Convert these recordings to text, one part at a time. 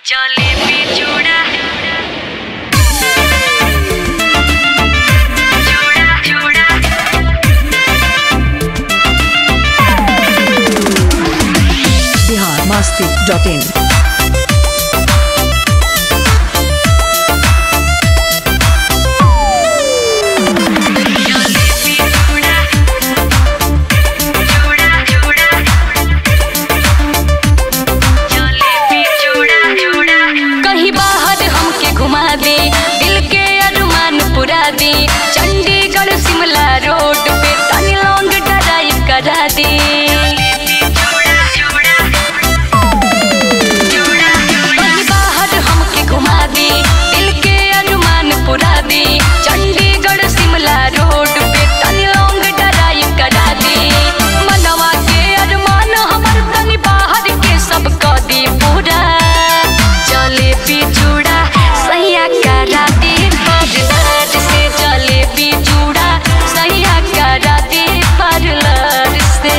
जलेबी चूड़ा चूड़ा चूड़ा बिहार मस्ती डॉट इन जलेबी चूड़ा चूड़ा चूड़ा जलेबी चूड़ा चूड़ा कहीं बाहर हमके घुमा दे दिल के अरमान पुरा दे चंडीगढ़ शिमला रोड पे तनी लॉन्ग ड्राइव करा दे चूड़ा चूड़ा चूड़ा कहीं बाहर हमके घुमा दे दिल के अरमान पुरा दे चंडीगढ़ शिमला रोड पे तनी लॉन्ग ड्राइव करा दे मनवा के अरमान हमर तनी बाहर के सब कर दी पूरा जलेबी चूड़ा सैया करा दे पार्लर से जलेबी चूड़ा सैया करा दे पार्लर से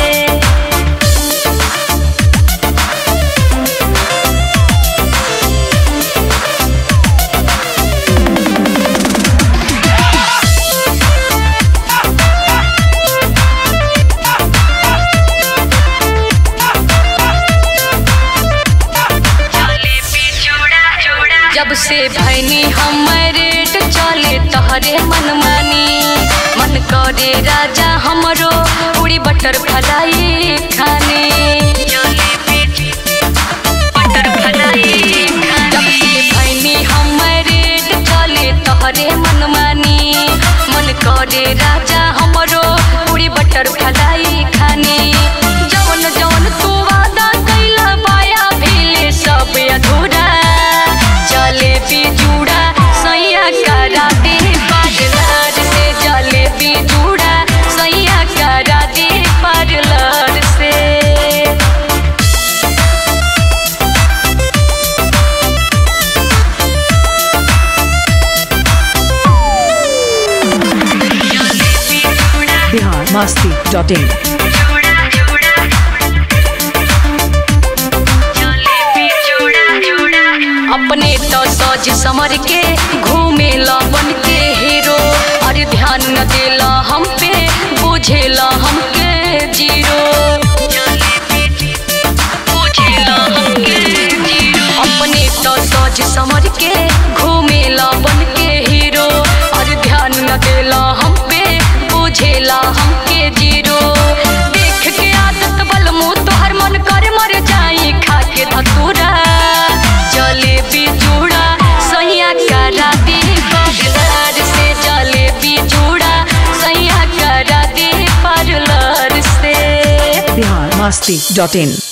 जलेबी चूड़ा चूड़ा जब से भैनी हमारे चले तहरे मन मानी मन करे राजा हमरो पूरी बटर फलाई खाने जलेबी बटर फलाई जब से भैनी हमारे चले तहरे मन मानी मन करे राजा हमरो पूरी बटर फलाई खाने जवन जवन तू वादा कैला पाया भेले सब अधूरा जलेबी चूड़ा सैया करा दे पार्लर से जलेबी चूड़ा सैया करा दे पार्लर से जलेबी चूड़ा बिहार मस्ती डॉट इन चूड़ा चूड़ा जलेबी चूड़ा चूड़ा अपने तो सज समर के घूमे ला बन के हीरो अरे ध्यान न देला हम पे बुझेला हमके जीरो बुझेला हमके जीरो अपने तो सज समर के घूमे ला बन के हीरो अरे ध्यान न देला हम पे बुझेला हमके जीरो देख के आदत बल मुंह तोहर मन कर मर जाई खा के धतूरा जलेबी चूड़ा सैया करा दे पार्लर से जलेबी चूड़ा सैया करा दे पार्लर से बिहार मस्ती डॉट इन